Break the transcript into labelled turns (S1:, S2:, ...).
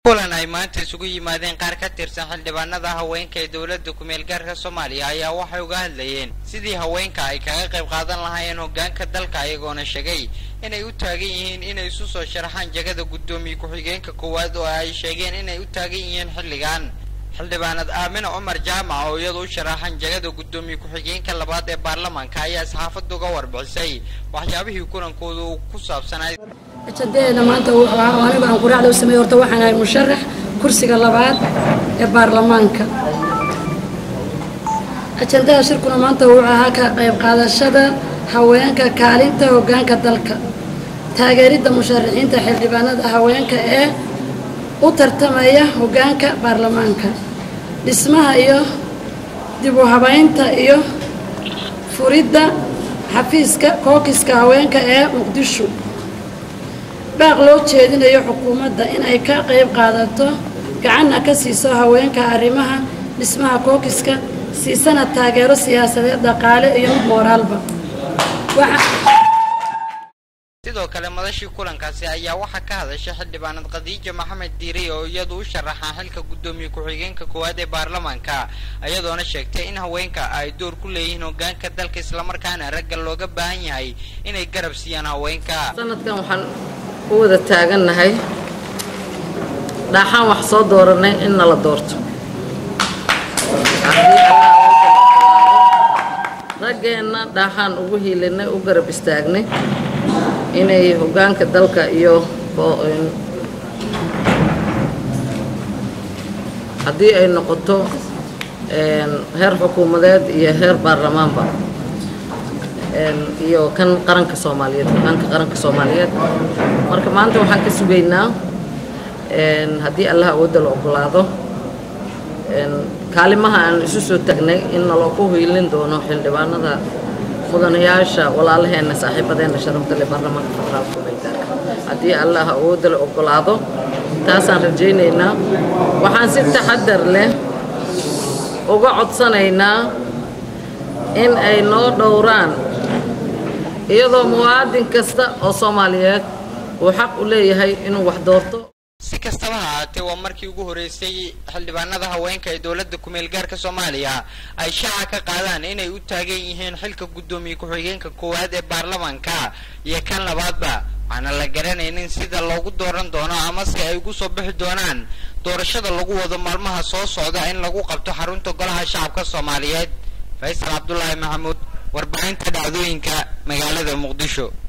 S1: kulan ay maanta isugu yimaadeen qaar ka tirsan xildhibaanada haweenka ee dowladda kumeel gaarka soomaaliya ayaa waxay uga hadlayeen sidii haweenka ay kaga qayb qaadan lahaayeen hoggaanka dalka ayagoona sheegay inay u taagan yihiin inay isu soo sharaxaan jagada guddoomiye ku-xigeenka koowaad oo ay sheegeen inay u taagan yihiin xilligan xildhibaanad aamina cumar jaamac oo iyadu u sharaxan jagada guddoomiye ku-xigeenka labaad ee baarlamaanka ayaa saxaafadda uga warbixisay waxyaabihii kulankooda uu ku saabsanay
S2: ajandadeena maanta wuxuu ahaa oo anigu aan quraacda u sameeyey horta waxaan ahay musharax kursiga labaad ee baarlamaanka ajandada shirkuna maanta wuxuu ahaa ka qayb qaadashada haweenka kaalinta hoggaanka dalka taageeridda musharaxiinta xildhibaanada haweenka ee u tartamaya hoggaanka baarlamaanka dhismaha iyo dib u habaynta iyo furidda xafiiska kookiska haweenka ee muqdisho baaq loo jeedinayo xukuumadda in ay ka qayb qaadato gacanna ka siiso haweenka arrimaha dhismaha kookiska siisana taageero siyaasadeed dhaqaale iyo mid mooraalba
S1: sidoo kale madashii kulankaasi ayaa waxaa ka hadashay xildhibaanad khadiija maxamed diiray oo iyadu u sharaxaa xilka guddoomiye ku-xigeenka koowaad ee baarlamaanka iyadoona sheegtay in haweenka ay door ku leeyihiin hoggaanka dalka islamarkaana ragga looga baahan yahay inay garab siiyaan haweenka
S3: sanadkan waxaan u wada taagannahay dhaaxaan wax soo dooranay in nala doorto raggeenna dhaaxaan ugu hiilinay u garab istaagnay inay hoggaanka dalka iyo haddii ay noqoto heer xukuumadeed iyo heer baarlamaanba iyo kan qaranka soomaaliyeed hoggaanka qaranka soomaaliyeed marka maanta waxaan ka sugaynaa haddii allah awoodda la ogolaado kaalimaha aan isu soo tagnay in nalooku hiilin doono xildhibaanada mudanayaasha walaalaheenna saaxiibadeenna sharafta leh baarlamaanka federaalka maydaarka haddii allah awoodda la ogolaado taasaan rajaynaynaa waxaan si taxadar leh uga codsanaynaa in ay noo dhowraan iyadoo muwaadin kasta oo soomaaliyeed uu xaq u leeyahay inuu wax doorto
S1: si kastaba ha ahaatee waa markii ugu horreysay xildhibaanada haweenka ee dowladda kumeel gaarka soomaaliya ay shaaca ka qaadaan inay u taagan yihiin xilka guddoomiye ku-xigeenka koowaad ee baarlamaanka iyo kan labaadba waxaana la garanaynin sida loogu dooran doono amase ay ugu soo bixi doonaan doorashada lagu wado maalmaha soo socda in lagu qabto xarunta golaha shacabka soomaaliyeed faysal cabdulaahi maxamuud warbaahinta dhacdooyinka magaalada muqdisho